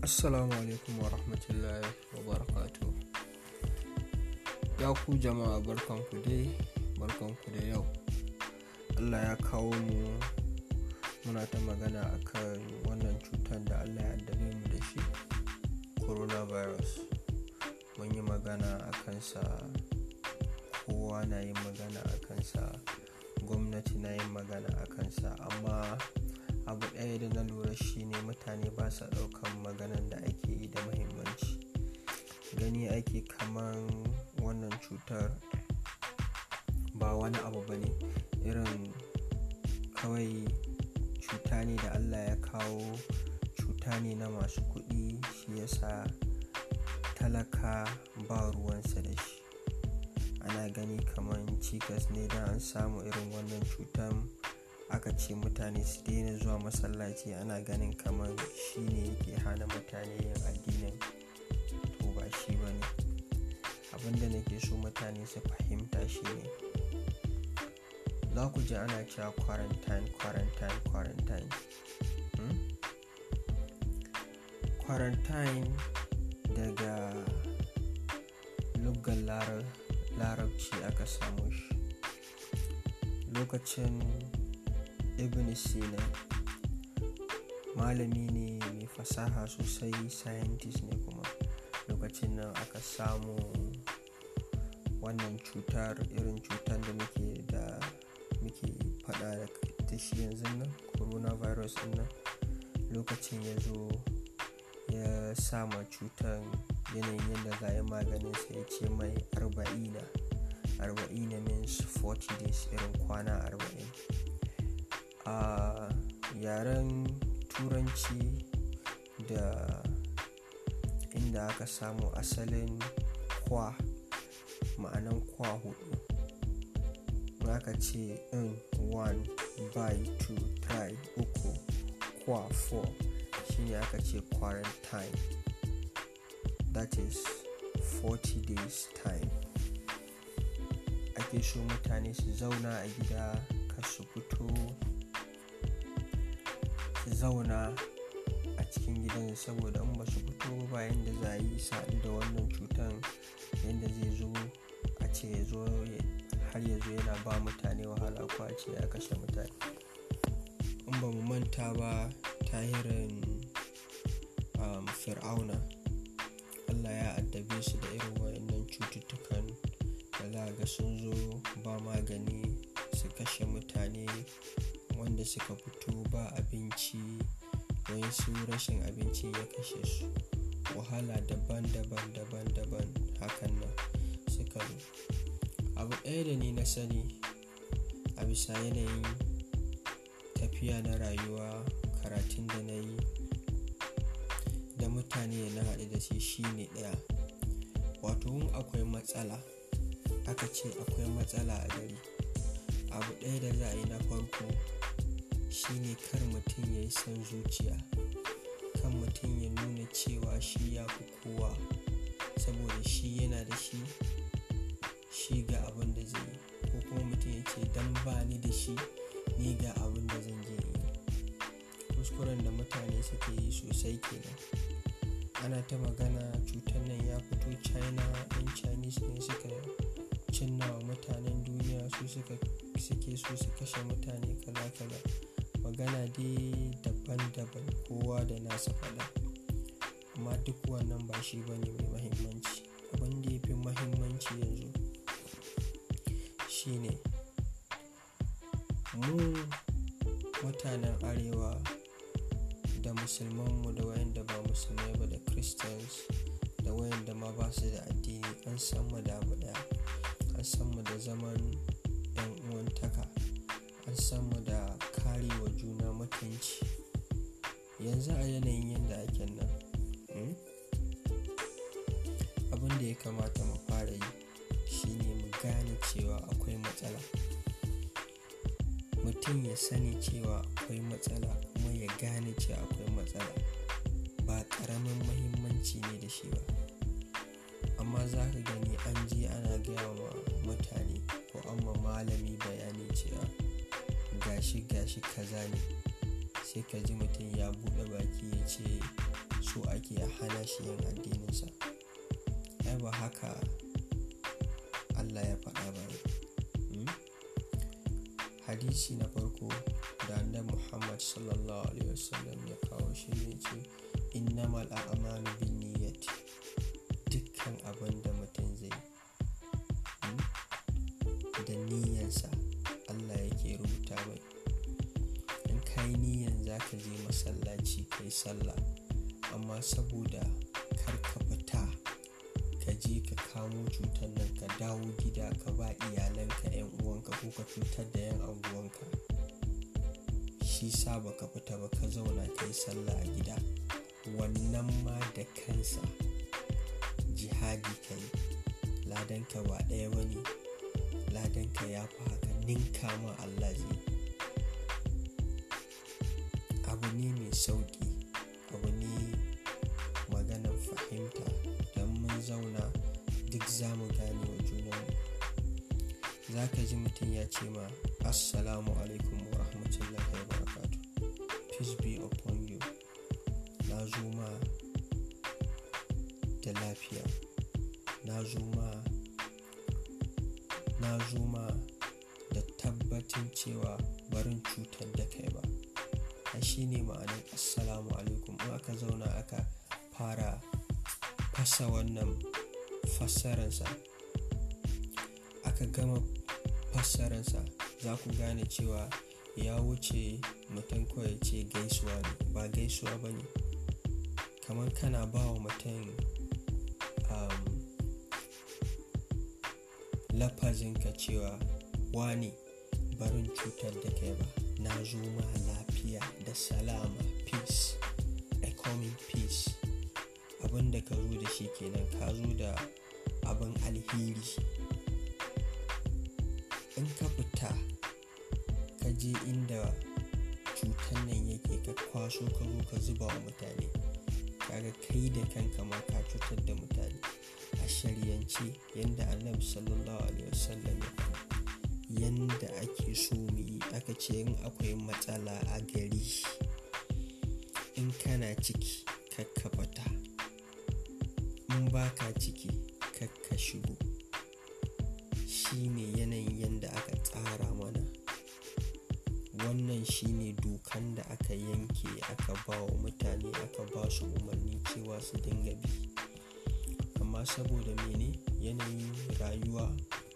Assalamu alaikum wa rahmatullahi wa barakatu. Ya ku jama'a barkanku dai, barkanku da yau. Allah ya kawo mu muna ta magana akan wannan cutar da Allah ya addabe mu da shi, coronavirus. Mun yi magana a kansa, kowa na yin magana a kansa, gwamnati na yin magana a kansa, amma abu ɗaya da na lura shine mutane ba sa ɗaukan maganan da ake yi da muhimmanci gani ake kaman wannan cutar ba wani abu ba ne irin kawai cuta ne da allah ya kawo cuta ne na masu kuɗi shi yasa talaka ba ruwansa da shi ana gani kaman cikas ne don an samu irin wannan cutar aka ce mutane su daina zuwa masallaci ana ganin kamar shi ne yake hana mutane yin addinin to ba shi ba ne abinda nake so mutane su fahimta shi ne za ku ji ana cewa quarantine quarantine quarantine hmm? quarantine daga lugar larabci aka samu shi lokacin ibn sina malami ne mai fasaha sosai scientist ne kuma lokacin nan aka samu wannan cutar irin cutar da muke da muke fada da shi yanzu nan coronavirus din nan lokacin ya zo ya sama cutar yanayin yadda za yi maganin sai ya ce mai arba'ina arba'ina means 40 days irin kwana arba'in a uh, yaren turanci da inda aka samu asalin kwa ma'anan kwa hudu aka ce in one by two try uku kwa four shine aka ce quarantine that is 40 days time ake so mutane su zauna a gida kar su fito su zauna a cikin gidan saboda in ba su fito ba yadda za a yi sadu da wannan cutan yadda zai zo a ce ya zo har ya zo yana ba mutane wahala ko a ce ya kashe mutane in ba mu manta ba tahirin um, fir'auna allah ya addabe su da irin wayannan cututtukan da za ga sun zo ba magani su kashe mutane wanda suka fito ba abinci su rashin abinci ya kashe su wahala daban-daban daban-daban hakan nan suka zo abu ɗaya da ni na sani a bisa yanayin tafiya na rayuwa karatun da na yi da mutane na haɗu da shi shine ɗaya wato in akwai matsala aka ce akwai matsala a gari abu ɗaya da za a yi na farko shine kar mutum ya yi son zuciya kan mutum ya nuna cewa shi ya fi kowa saboda shi yana da shi shi ga abin da zai yi ko kuma mutum ya ce dan ba ni da shi ni ga abin da zan je yi kuskuren da mutane suke yi sosai kenan ana ta magana cutar nan ya fito china yan chinese ne suka cinna wa mutanen duniya su suka suke so su kashe mutane kala-kala magana dai daban-daban kowa da nasa fada amma duk wannan ba shi ba ne mai mahimmanci abin da ya fi mahimmanci yanzu shine mu mutanen arewa da musulmanmu da wayanda ba musulmai ba da christians da wayanda ma ba su da addini an san mu da abu daya an san mu da zaman yan uwantaka an san mu da kare wa juna mutunci yanzu a yanayin yadda ake nan abin da ya kamata mu fara yi shine mu gane cewa akwai matsala mutum ya sani cewa akwai matsala kuma ya gane cewa akwai matsala ba ƙaramin mahimmanci ne da shi ba amma za ka gani an je ana gaya wa mutane ko an ma malami bayani cewa gashi gashi kaza ne sai ka ji mutum ya buɗe baki ya ce so ake a hana shi yin addininsa ai ba haka allah ya faɗa ba hadisi na farko da annabi muhammad sallallahu alaihi wasallam ya kawo shi ne ce innamal a'malu bin niyyati dukkan abin da mutum zai da niyyansa allah yake rubuta mai in ka yi niyyan za ka je masallaci ka yi sallah amma saboda kar ka fita ka je ka kamo cutar nan ka dawo gida ka ba iyalanka 'yan uwanka ko ka cutar da 'yan anguwanka shi sa baka fita ba ka zauna ka yi sallah a gida wannan ma da kansa jihadi ka yi ladanka ba ɗaya ba ne ladanka ya fi haka ninka ma Allah zai abu ne mai sauƙi abu ne maganar fahimta don mun zauna duk za mu gane wa junanmu za ka ji mutum ya ce ma assalamu alaikum wa rahmatullahi wa barakatu peace be upon you na zo ma da lafiya na zo ma na zo ma da tabbatin cewa barin cutar da kai ba a shi ne ma'anin assalamu alaikum in aka zauna aka fara fasa wannan fassararsa aka gama fassararsa za ku gane cewa ya wuce mutum kawai ce gaisuwa ne ba gaisuwa ba ne kamar kana ba wa mutum um, lafazinka cewa wani barin cutar da kai ba na zo ma lafiya da salama peace a coming peace abin da ka zo da shi kenan ka zo da abin alheri in ka fita ka je inda cutar nan yake ka kwaso ka zo ka zuba wa mutane kaga kai da kanka ma ka cutar da mutane a shari'ance yadda annabi sallallahu alaihi wasallam ya yadda ake so mu yi aka ce in akwai matsala a gari in kana ciki kakka fita in baka ciki kakka shigo shine yanayin yadda aka tsara mana wannan shine dokan da aka yanke aka ba wa mutane aka ba su umarni cewa su dinga bi amma saboda mene yanayin rayuwa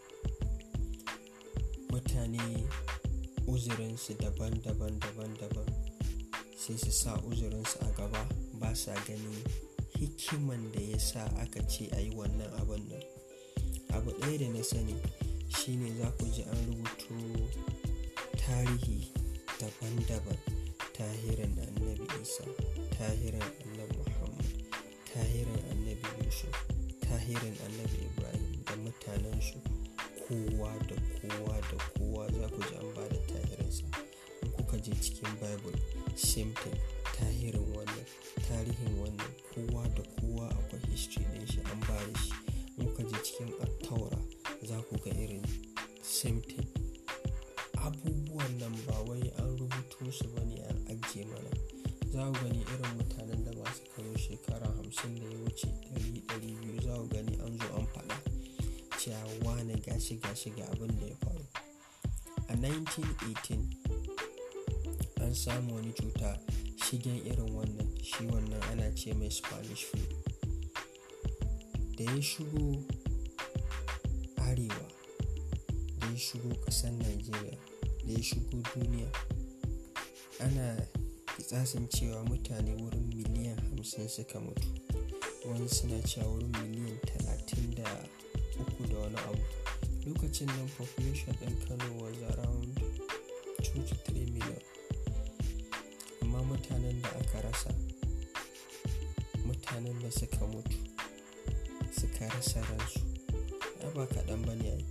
mutane uzurinsu daban-daban daban-daban sai su sa uzurinsu a gaba ba sa ganin hikiman da ya sa aka ce a yi wannan abin nan abu ɗaya da na sani shine za ku ji an rubuto tarihi daban-daban tahirin annabi isa tahirin annabi muhammad tahirin annabi yusuf tahirin annabi ibrahim da mutanensu kowa da kowa da kowa za ku ji an ba da tahirinsa in kuka je cikin bible same thing tahirin wannan tarihin wannan kowa da kowa akwai history ɗin shi an ba da shi in kuka je cikin attaura za ku ga irin same thing abubuwan nan ba wai an rubuto su ba ne an ajiye mana za ku gani irin mutanen da masu karo shekara hamsin da ya wuce ɗari ɗari biyu za ku gani an zo an faɗa cewa wane gashi gashi ga abin da ya faru a 1918 an samu wani cuta shigen irin wannan shi wannan ana ce mai spanish flu da ya shigo arewa da ya shigo ƙasar nigeria da ya shigo duniya ana kitsasin cewa mutane wurin miliyan hamsin suka mutu wani suna cewa wurin miliyan talatin da uku da wani abu lokacin nan population ɗin kano was around 2-3 million amma mutanen da aka rasa mutanen da suka mutu suka rasa ransu ya ba kaɗan ba ne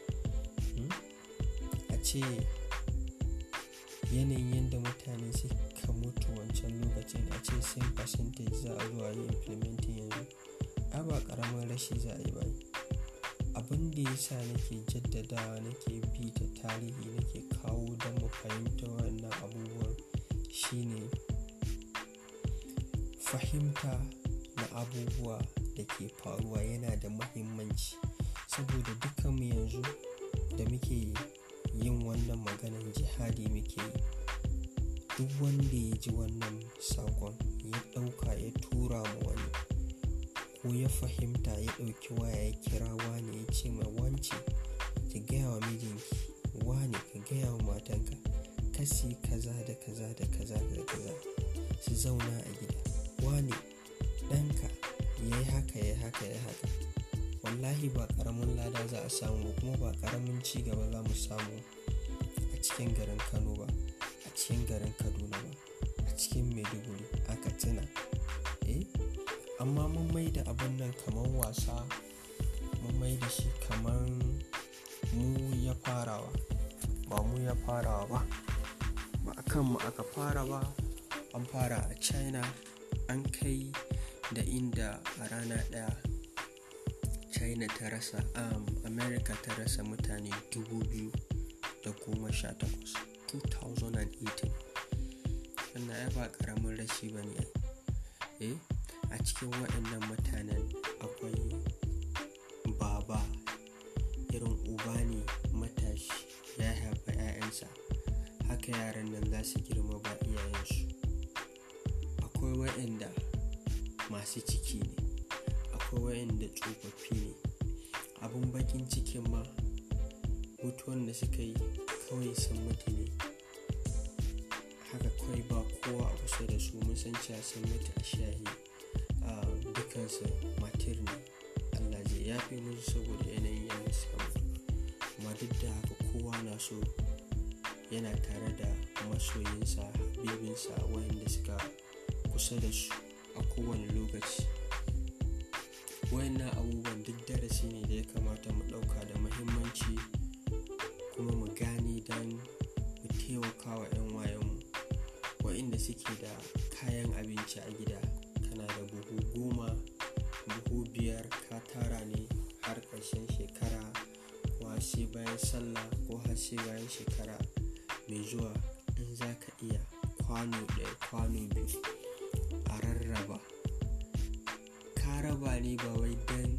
a ce yanayin yadda mutane suka mutu wancan lokacin a ce same percentage za a zuwa yi implementing yanzu a ba ƙaramin rashi za a yi ba abin da ya sa nake jaddadawa nake bi ta tarihi nake kawo don mu fahimta wannan abubuwan shine fahimta na abubuwa da ke faruwa yana da mahimmanci saboda dukkanmu yanzu da muke yin wannan maganan jihadi muke yi duk wanda ya ji wannan sakon ya ɗauka ya tura mu wani ko ya fahimta ya ɗauki waya ya kira wani ya ce mai wance ki gaya wa mijinki wane ka gaya wa matanka kasi kaza da kaza da kaza da kaza su zauna a gida wane ɗanka ya yi haka ya haka ya haka wallahi ba ƙaramin lada za a samu kuma ba ƙaramin ci gaba za mu samu a cikin garin kano ba a cikin garin kaduna ba a cikin maiduguri a katsina eh amma mun mai da abin nan kamar wasa mun mai da shi kamar mu ya farawa ba mu ya farawa ba ba a kanmu aka fara ba an fara a china an kai da inda a rana ɗaya china ta rasa um, america ta rasa mutane 2018 2018 wannan ya ba ƙaramin rashi ba ne eh a cikin waɗannan mutanen akwai baba irin uba ne matashi ya haifa 'ya'yansa haka yaran nan za su girma ba iyayensu akwai waɗanda masu ciki ne akwai waɗanda tsofaffi ne abin bakin cikin ma mutuwan da suka yi kawai sun mutu ne haka kawai ba kowa a kusa da su mun san cewa sun mutu a shahi a dukansu matir ne allah zai yafe musu saboda yanayin yadda suka mutu amma duk da haka kowa na so yana tare da masoyinsa bibinsa wayanda suka kusa da su a kowane lokaci wayannan abubuwan duk darasi ne da ya kamata mu ɗauka da mahimmanci kuma mu gane don mu taimaka wa 'yan wayanmu wa'inda suke da kayan abinci a gida kana da buhu goma buhu biyar ka tara ne har ƙarshen shekara ko sai bayan sallah ko har sai bayan shekara mai zuwa in za ka iya kwano ɗaya kwano biyu a rarraba ka raba ne ba wai don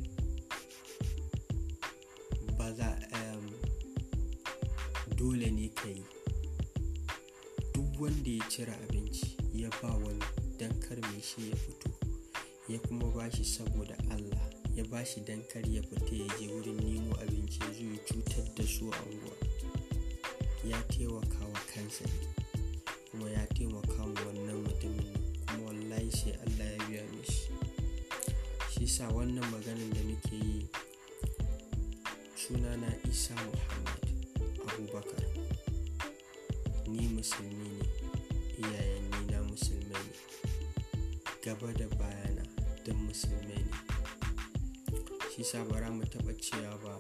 ba za um, dole ne ka yi duk wanda ya cire abinci ya ba wani don kar mai shi ya fito ya kuma ba shi saboda allah ya ba shi don kar ya fita ya je wurin nemo abinci ya zo ya cutar da su a unguwa ya taimaka wa kansa ne kuma ya taimaka wa wannan mutumin kuma wallahi sai allah ya biya mishi shi sa wannan maganin da muke yi sunana isa muhammad abubakar ni musulmi ne iyayen ni na musulmai ne gaba da bayana don musulmai ne shi sa bara mu taɓa cewa ba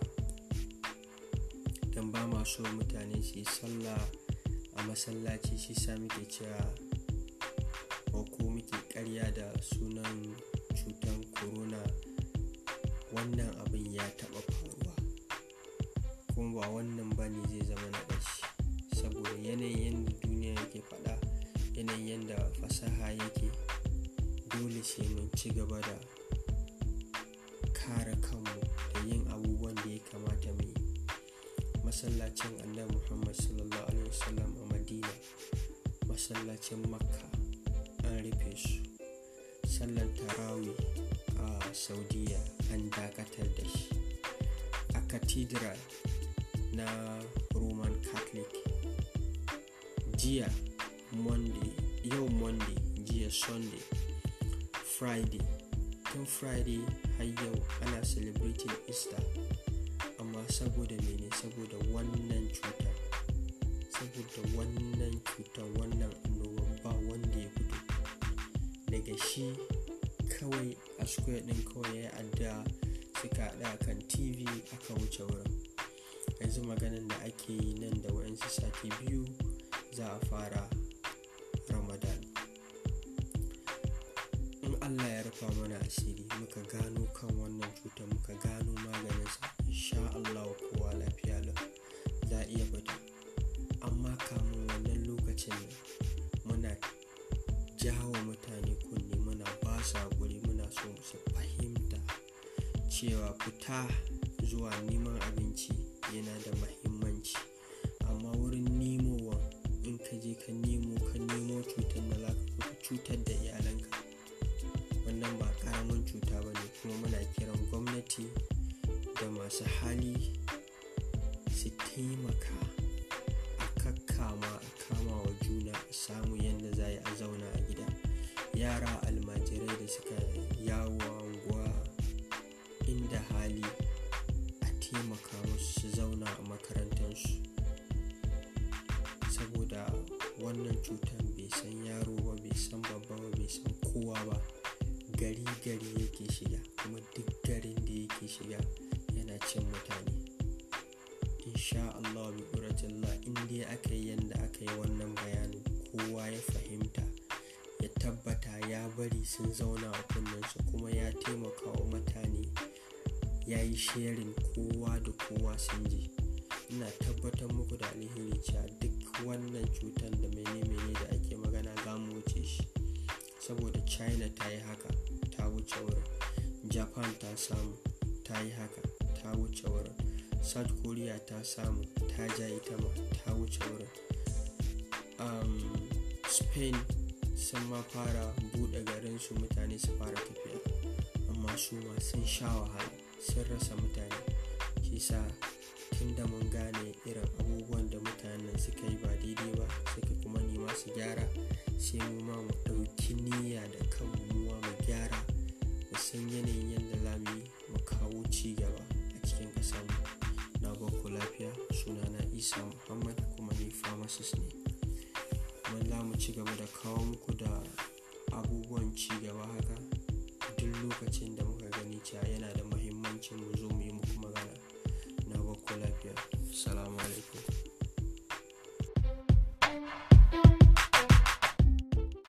don ba ma so mutane su yi sallah a masallaci shi sa muke cewa ko muke karya da sunan cutar corona wannan abin ya taɓa faruwa kuma ba wannan ba ne zai zama na ƙarshe saboda yanayin yadda duniya yake faɗa yanayin yadda fasaha yake dole sai mun ci gaba da kare kanmu da yin abubuwan da ya kamata mu yi masallacin annabi muhammad sallallahu alaihi wasallam a madina masallacin makka an rufe su sallar tarawi a saudiya an dakatar da shi a cathedral na roman catholic jiya monday yau monday jiya sunday friday tun friday har yau ana celebrating easter amma saboda mene saboda wannan cutar saboda wannan cutar wannan annoban ba wanda ya fito daga shi kawai a square din kawai ya adda suka haɗa kan tv aka wuce wurin yanzu maganin da ake yi nan da wayansu sati biyu za a fara ramadan in allah ya rufa mana asiri muka gano kan wannan cutar muka gano maganinsa insha allah kowa lafiya lau za a iya fita amma kamun wannan lokacin ne muna jawo mutane kunne muna ba cewa fita zuwa neman abinci yana da mahimmanci amma wurin nemowa in ka je ka nemo ka nemo cutar da za ka cutar da iyalanka wannan ba karamin cuta ba ne kuma muna kiran gwamnati da masu hali su taimaka a kakkama a kama wa juna a samu yadda za a zauna a gida yara almajirai da suka yawo anguwa inda hali a taimaka musu su zauna a makarantarsu saboda wannan cutar bai san yaro ba bai san babba ba bai san kowa ba gari gari yake shiga kuma duk garin da yake shiga yana cin mutane insha Allah bi ƙuratillah in dai aka yi yadda aka yi wannan bayanin kowa ya fahimta ya tabbata ya bari sun zauna a kunnensu kuma ya taimaka wa mutane ya yi sharing kowa da kowa sun ji ina tabbatar muku da alheri cewa duk wannan cutar da mene-mene da ake magana za mu wuce shi saboda china ta yi haka ta wuce wurin japan ta samu ta yi haka ta wuce wurin south korea ta samu ta ja ita ma ta wuce wurin um, spain sun ma fara buɗe garinsu mutane su fara tafiya amma su ma sun sha wahala sun rasa mutane shi sa tun da mun gane irin abubuwan da mutanen suka yi ba daidai ba suka kuma nema su gyara sai mu ma mu ɗauki niyya da kanmu muwa mu gyara mu san yanayin yadda za mu yi mu kawo ci gaba a cikin ƙasarmu na ku lafiya sunana isa muhammad kuma ni pharmacist ne kuma za mu ci gaba da kawo muku da abubuwan ci gaba haka duk lokacin da muka gani cewa yana da mahimmancin mu